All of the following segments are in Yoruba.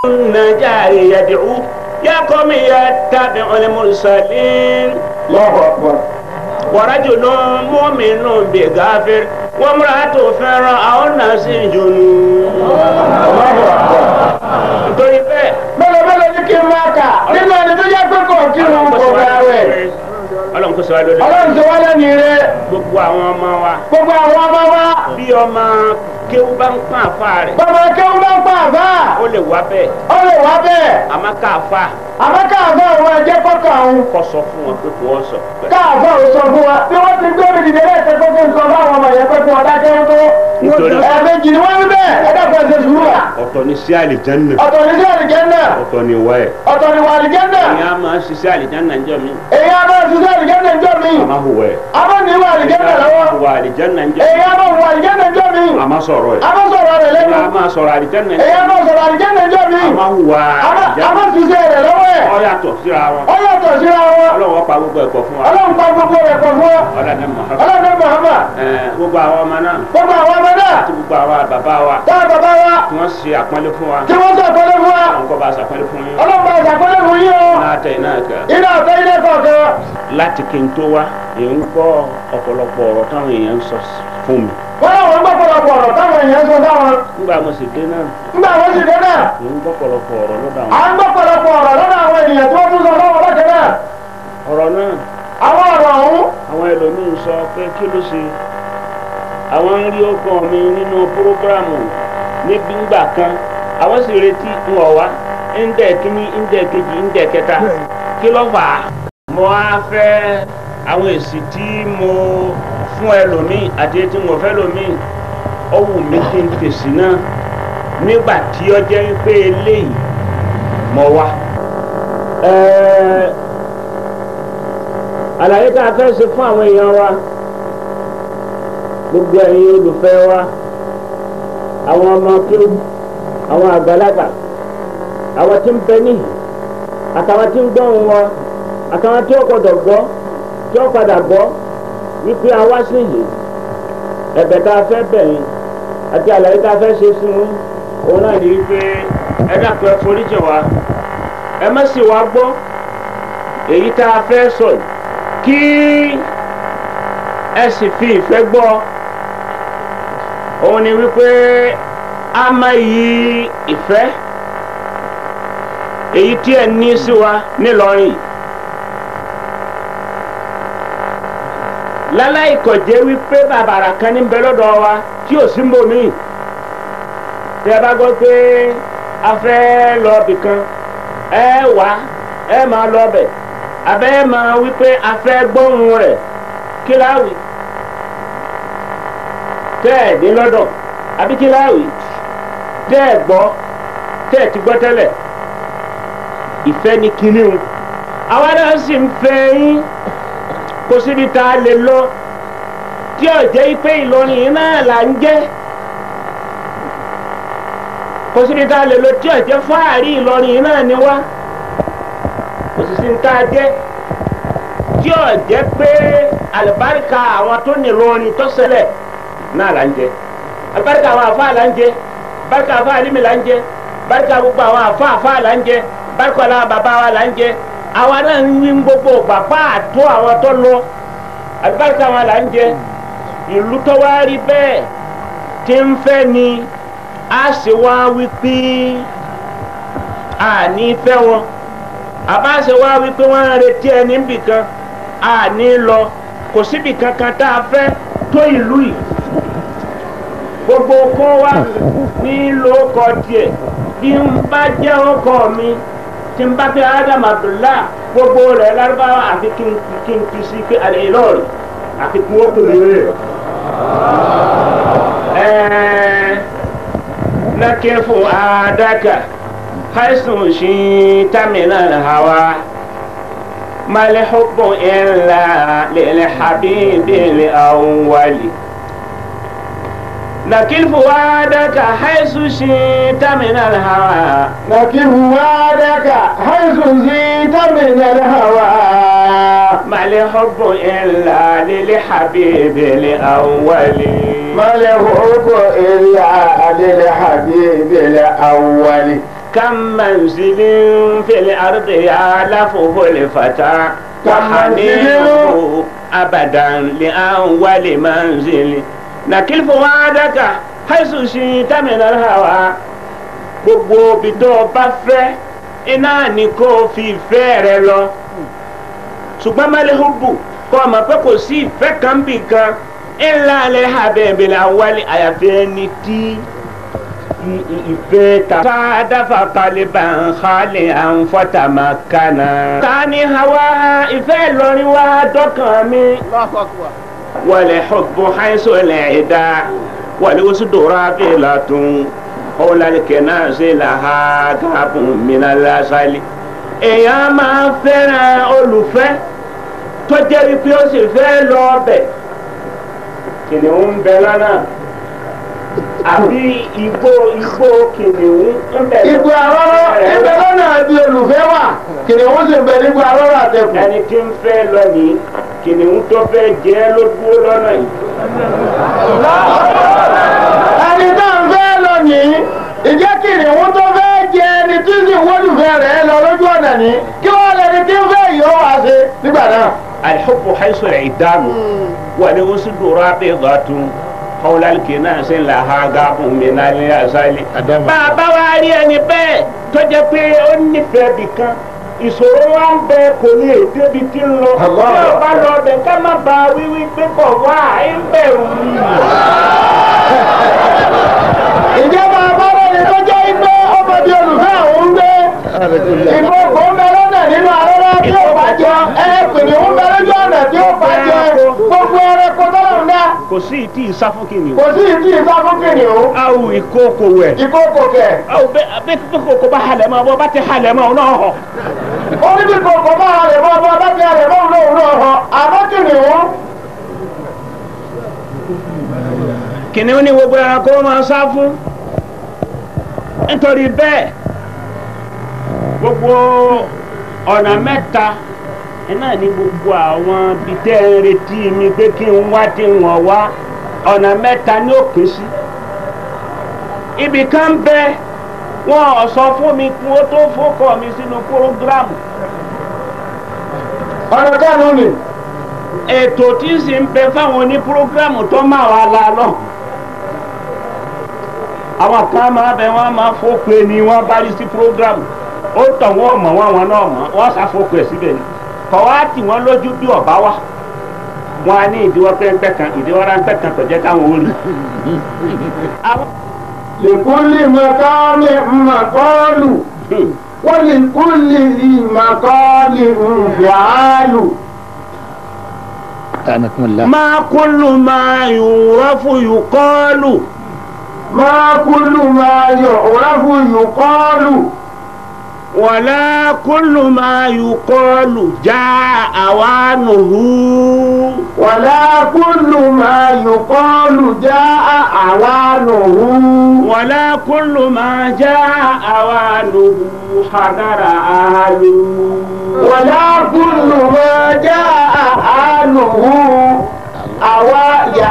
النجار يدعو يا قوم يتبع المرسلين Allahu Akbar. ورجل مؤمن بغافر وامرأة فرعون سجن Allahu Akbar. nítorí bẹ́ẹ̀ mélòó mélòó ní kí n máa kà nínú ẹni tó yẹ pé kò kírun kò gbààwẹ̀. ọlọ́run kò sọ wá lórí ọlọ́run ti wá lẹ́nu ire gbogbo àwọn ọmọ wa gbogbo àwọn ọmọ wa bí ọmọ kéwú bá ń pọ́n àfa rẹ̀ bàbá kéwú bá ń pa àbá ó lè wá bẹ́ẹ̀ ó lè wá bẹ́ẹ̀ àmọ́ káàfà àmọ́ káàbọ̀ àwọn ẹ̀jẹ̀ kọ́kọ́ àwọn kọ́ sọ fún wọn pé kò wọ́n sọ káàbọ̀ ò sọ fún wa bí wọ́n ti gbé mi dìde lẹ́sẹ̀ pé kí n sọ fáwọn ọmọ yẹn pé kí wọ́n dákẹ́ tó Nítorí- ẹ̀ẹ̀mejì ni wọ́n ń bẹ́ẹ̀ ẹ̀dá kan ṣe sùúrù wa ọ̀tọ̀ ní sí àlìjánná ọ̀tọ̀ ní sí àlìjẹ́ndà ọ̀tọ̀ ní wá ẹ̀ ọ̀tọ̀ ní wà àlìjẹ́ndà ìyá máa ń ṣiṣẹ́ àlìjánná ńjọ́ mi èyí á bá ṣiṣẹ́ àlìjẹ́ndà ńjọ́ mi àmọ́ hùwà ẹ̀ àmọ́ ní wà àlìjẹ́ndà lọ́wọ́ hùwà àlìjánná ńjọ́ èyí á bá wà àlìjẹ́ndà ńjọ́ mi àmọ́ sọ̀rọ̀ ẹ̀ àmọ́ sọ̀rọ̀ rẹ̀ lẹ́nu ìyá máa sọ̀rọ̀ àlìjánná èyí á ńjọ́ bá sọ̀rọ̀ àlìjẹ́ndà ńjọ́ mi àmọ́ hùwà àmọ́ àlìjánná àmọ́ ṣiṣẹ́ rẹ̀ lọ́wọ́ ẹ̀ ó yàtọ̀ síra wọn ó yàtọ̀ síra wọn ọlọ́wọ́ pa gbogbo ẹ̀kọ́ fún wa ọlọ́run pa gbogbo rẹ̀ pọ̀ fún wa ọlọ́dẹ mọ̀ọ́kọ́ ọlọ́run Muhammad gbogbo àwọn ọmọ náà gbogbo àwọn ọmọ náà àti gbogbo àwọn bàbá wa táwọn bàbá wa tí wọ́n ṣe àpọ́nlé fún wa tí wọ́n sàkólé fún wa àwọn kọ́ bá ṣàpọ́nlé fún yín ọlọ́run bá sàkólé fún yín o náà tẹ̀ náà kẹ́ iná ọ̀tọ́ ilé kọ̀ọ̀kan láti kí n tó wá èyí ń gbọ́ ọ̀pọ̀lọpọ̀ ọ̀rọ̀ táwọn èèyàn ń sọ fún mi wọ́n láwọn gbọ́ pọ̀lọpọ̀ ọ̀rọ̀ táwọn èèyàn sọ táwọn nígbà mo sì dé náà nígbà wọ́n sì dé náà èyí ń gbọ́ pọ̀lọpọ̀ ọ̀rọ̀ lọ́dọ̀ à àwọn ń gbọ́ pọ̀lọpọ̀ ọ̀rọ̀ lọ́dọ̀ àwọn ènìyàn tí wọ́n tún sọ fáwọn bákan náà ọ̀rọ̀ náà àwọn ọ̀rọ̀ ọ̀hún àwọn ẹlòmíín sọ pé kí ló ṣe àwọn ń rí ọkàn mi nínú prógrámù níbi ńgbà kan àwọn sì retí ń wọ̀ wá ńdẹ̀ kínní ńdẹ̀ kejì ńdẹ̀ kẹta kí ló fà á. mo á fẹ́ àwọn èsì tí mo fún ẹlòmíín àti tí mo fẹ́ lòmíín ó wù mí kí n fèsì náà nígbà tí ó jẹ́ pé eléyìí mo wá. ẹ̀ẹ́ àlàyé tá a fẹ́ ṣe fún àwọn èèyàn wa gbogbo ẹ̀yin olùfẹ́ wa àwọn ọmọ kéwù àwọn àgbàlagbà àwọn tí ń bẹ níhìn àtàwọn tí ń gbọ́ ohùn wa àtàwọn tí ó gbọdọ̀ gbọ́ tí ó padà gbọ́ wípé a wá sí yìí ẹ̀bẹ̀ tá a fẹ́ bẹ̀ yín àti àlàyé tá a fẹ́ ṣe fún yín òun náà ní wípé ẹ dàpọ̀ ẹ foríjì wa ẹ má sì wá gbọ́ èyí tá a fẹ́ sọ yìí kí ẹ sì fi ìfẹ́ gbọ́ òun ni wípé a máa yí ìfẹ́ èyí tí ẹ ní sí wa nílọrin yìí. láláì kọjẹ́ wípé bàbàrà kan ní bẹ lọ́dọ̀ wa tí ò sí ń bò mí tẹ ẹ bá gbọ́ pé a fẹ́ lọ bì kan ẹ wá ẹ máa lọ bẹ̀ abẹ́ ẹ máa wípé a fẹ́ gbóhùn rẹ̀ kí láwì tẹ́ ẹ̀ ní lọ́dọ̀ àbí kí láwì tẹ́ ẹ̀ gbọ́ tẹ́ ẹ̀ ti gbọ́ tẹ́lẹ̀ ìfẹ́ ni kinní o àwa náà sì ń fẹ́ yín kò síbi tá a lè lọ tí ò jẹ́ pé Ìlọrin yìí náà là ń jẹ́ kò síbi tá a lè lọ tí ò jẹ́ fáàrí Ìlọrin yìí náà ni wá kò sì sí ní tá a jẹ́ tí ò jẹ́ pé àlùbáríkà àwọn tó ní Ìlọrin tó ṣẹlẹ̀ náà là ń jẹ àlùbáríkà àwọn àfa là ń jẹ àlùbáríkà àfa àlímì là ń jẹ àlùbáríkà gbogbo àwọn àfa àfa là ń jẹ àlùbáríkà àwọn bàbá wa là ń jẹ àwa náà ń wí gbogbo bàbá àtó àwọn tó lọ àlùbáríkà wọn là ń jẹ ìlú tó wá rí bẹ́ẹ̀ tí ń fẹ́ ni a sì wá wí pé a ní fẹ́ wọn àbá sì wá wí pé wọ́n ń retí ẹni níbì kan a ní lọ kò síbì kankan tá a fẹ́ tó ìlú yìí gbogbo kó wa ní lóko tiẹ̀ bí n bá jẹ́ ọkọ mi tí n bá fi adam abdullah gbogbo rẹ̀ lárúbáwá àfi kí n kí n kí sí pé àlè ìlọrin àfi kí wọ́n pèlè rẹ̀. ẹ̀ẹ́ nàkẹ́ fún adaka haisun shi tamina hawa mali hubbu illa lil habibi li awwali nakil fuwadaka haisu shi tamina hawa لكن وعدك حيث زيت من الهوى ما الحب إلا للحبيب الأول ما له إلا للحبيب الأول كم منزل في الأرض يعلفه الفتى وحنينه أبدا لأول منزل نكل فؤادك حيث شئت من الهوى gbogbo ibi tó o bá fẹ́ iná ni kó o fi ìfẹ́ rẹ lọ ṣùgbọ́n malihubu kọ́ ọ mọ̀ pé kò sí ìfẹ́ kan bì kan ńlá alẹ́ abẹ́bẹ̀lẹ̀ awálé àyàfi ẹni tí i- i- ìfẹ́ ta. sáádáfà kálíbà ń xaalẹ̀ à ń fọ́tà máa kánà. tani hawa ìfẹ́ Ìlọrin wá dọ́kàn mi. wàlẹ̀ xubu xayisolẹ̀ ìdá wàlẹ̀ wosudora fìlà tún ọ̀làlìkẹ́ náà ṣe là ha gàbùn mìíràn lásàlẹ̀. èèyàn máa fẹ́ràn olùfẹ́ tó jẹ́ wípé ó sì fẹ́ lọ ọbẹ̀ kìnìún ń bẹ lọ́nà àbí igbó igbó kìnìún ń bẹ Ìgbò àrọ́rọ́ ibẹ̀ lọ́nà bí olùfẹ́ wà kìnìún sì ń bẹ nígbà àrọ́rọ́ àtẹ̀kù. ẹni tí ń fẹ́ lọ ní kìnìún tó fẹ́ jẹ́ ló dúró lọ́nà yìí. ẹni tá à ń fẹ́ lọ nìyí ìjẹ́ kìnìún tó fẹ́ jẹ ẹni tí sì wọ́lùfẹ́ rẹ̀ lọ lójú ọ̀nà ní kí wọ́n lẹni tí ń fẹ́ yìí ó wá ṣe nígbà náà. الحب حيث العدام والوسد رابضة حول الكناس لها غاب من اليسال bàbá wa rí ẹni bẹ́ẹ̀ tó jẹ́ pé ó nífẹ̀ẹ́ bì kan ìṣòro wa ń bẹ kò lè débi tí ń lọ tí Allah. ó bá lọ bẹ ká má ba wíwí pé kò wá ń bẹ̀rù mi. ìjọba abọ́rẹ́ni tó jẹ́ igbó ọmọ bíi olùfẹ́ àwọn ń gbé ìbò kò ń bẹ lọ́nà nínú àrọ́rọ́ tí ó bá jẹ ẹ kìnìún ń bẹ lójú ọ̀nà tí ó bá jẹ gbogbo ẹranko tó lọ́n dá kò sí ìtì ìsáfúnkìnì kò sí ìdí ìfá fún kìnìún awo ìkókò wẹ̀ ìkókò kẹ̀ awo bẹ bẹ bẹ kókò bá halẹ̀ mọ́ bọ́ bá ti halẹ̀ mọ́ ọ náà hàn. ó ní bí kòkò bá rẹ̀ mọ́ ọmọ bá ti rẹ̀ mọ́ òun náà náà hàn àmọ́ kìnìún kìnìún ní gbogbo ẹranko máa ń sá fún nítorí bẹ́ẹ̀ gbogbo ọ̀nà mẹ́ta iná ní gbogbo àwọn bíi tẹ́ ẹ ń retí mi pé kí n wá tí wọ́n wá ọ̀nà mẹ́ta ní òpin sí ibì kan bẹ wọn ò sọ fún mi kí wọ́n tó fọ́kọ̀ mi sínú púrógíráàmù ọ̀nà kánú ni ètò tí ń sì ń bẹ fáwọn oní púrógíráàmù tó máa wà la lọ àwọn kan máa bẹ wọn máa fọ́pẹ́ ni wọ́n bá rí sí púrógíráàmù ó tọ̀ wọ́n mọ̀ wọ́n àwọn náà mọ̀ wọ́n ṣàfọ́pẹ́ ẹ̀ síbẹ̀ ni kọ̀ wá tì wọ́n lójú bí ọ̀bá wa wọn á ní ìdíwọ́ pẹ́ńpẹ́ kan ìdíwọ́ ráńpẹ́ kan tọ̀jẹ́ káwọn ó rí. àwọn lèkúlì mọ̀kọ́lì mọ̀kọ́lù wọ́n lèkúlì mọ̀kọ́lì nfìàlù. أنكم الله máa kúlù máa yùrọ́fù yùkọ́lù máa kúlù máa yọ̀ òràfù yùkọ́lù. wàlá kúlù máa yùkọ́lù já àwánùhù. wàlá kúlù máa yùkọ́lù já àwánùhù. ولا كل ما جاء أوانه حضر أهله wàlá kúlù máa já àánùhù. àwa yà.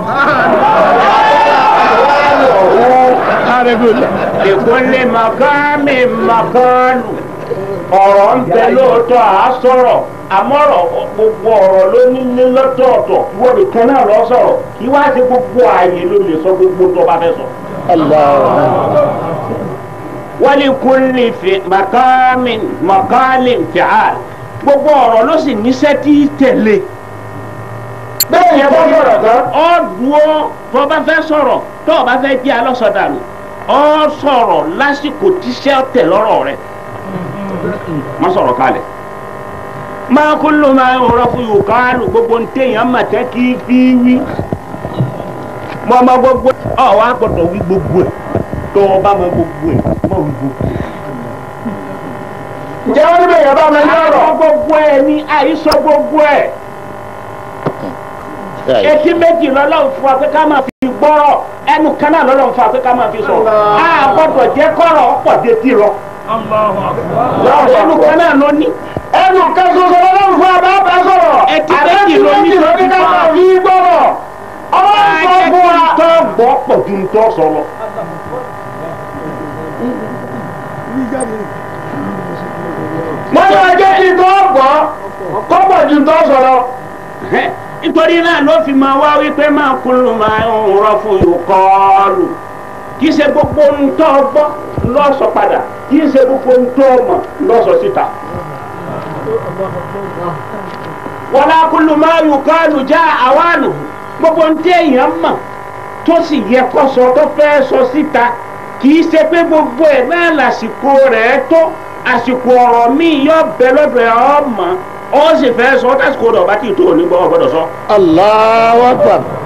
لكل مقام مقال ọ̀rọ̀ ń bẹ lóòótọ́ à á sọ̀rọ̀ àmọ́rọ̀ gbogbo ọ̀rọ̀ ló ní ní lọ́tọ̀ọ̀tọ̀ wọ́n nìkan náà lọ sọ̀rọ̀ kí wá sí gbogbo ààyè ló lè sọ gbogbo tó bá fẹ́ sọ. الله ولكل في مقام مقال فعال gbogbo ọ̀rọ̀ ló sì níṣẹ́ tí í tẹ̀lé. bẹ́ẹ̀ yẹn bọ́ sọ̀rọ̀ tán. ọ dúró tó o bá fẹ́ sọ̀rọ̀ tó o bá fẹ́ jẹ́ alọ́sọdànù ọ sọ̀rọ̀ lásìkò tíṣẹ́ tẹ̀ lọ́rọ̀ rẹ̀ má sọ̀rọ̀ kalẹ̀ máa kó ló máa ń rọ fún yòókà lò gbogbo ní téèyàn mà tẹ́ kí fi wí mọ ọmọ gbogbo ọ wá gbọ́dọ̀ wí gbogbo ẹ̀ tó o bá mọ gbogbo ẹ̀ mọ wí gbogbo ẹ̀. ǹjẹ́ wọ́n ní bẹ́ẹ̀ yẹn bá mi ní ọ̀rọ̀. àìsọ gbogbo ẹ̀ ní àìsọ gbogbo ẹ̀ etí méjì lọ́lọ́run fún wa pé ká máa fi gbọ́rọ̀ ẹnu kan náà lọ́lọ́run fún wa pé ká máa fi sọ̀rọ̀ a gbọ́dọ̀ jẹ́ kọ́rọ̀ ọ̀pọ̀ détí lọ. ẹnu kan náà ló ní. ẹnu kan ṣoṣo lọ́wọ́ fún abá bá sọ̀rọ̀. Ẹtí méjì ló ní ló ní ká máa fi gbọ́rọ̀. ọwọ́ ń sọ ajẹ́ fún kí wa. n tọ́ gbọ́ pọ̀ ju n tọ́ sọ lọ. wọ́n ní ọjọ́ kí n tó gbọ́ kọ́pọ̀ ju tó sọ̀rọ̀. nítorí náà ló fi máa wá wípé máa kúlù máa ń rọ fún ìkọlù kì í ṣe gbogbo ń tọ́ gbọ́ lọ́sọ̀ padà kì í ṣe gbogbo ń tọ́ mọ̀ lọ́sọ̀ síta. wọlá kúlù máa ń kọlù já àwánù gbogbo ń tẹ́ èèyàn mọ̀ tó sì yẹ kó sọ tó fẹ́ sọ síta kì í ṣe pé gbogbo ẹ̀ náà lásìkò rẹ̀ tó àsìkò ọ̀rọ̀ míì yọ bẹ lọ́dọ̀ ẹ̀ ọ́ mọ̀ ọ́ sì fẹ́ sọ tásìkò rẹ̀ ọ̀bá tí ì tó òní gbọ́ ọ gbọ́dọ̀ sọ. Allahu Akbar.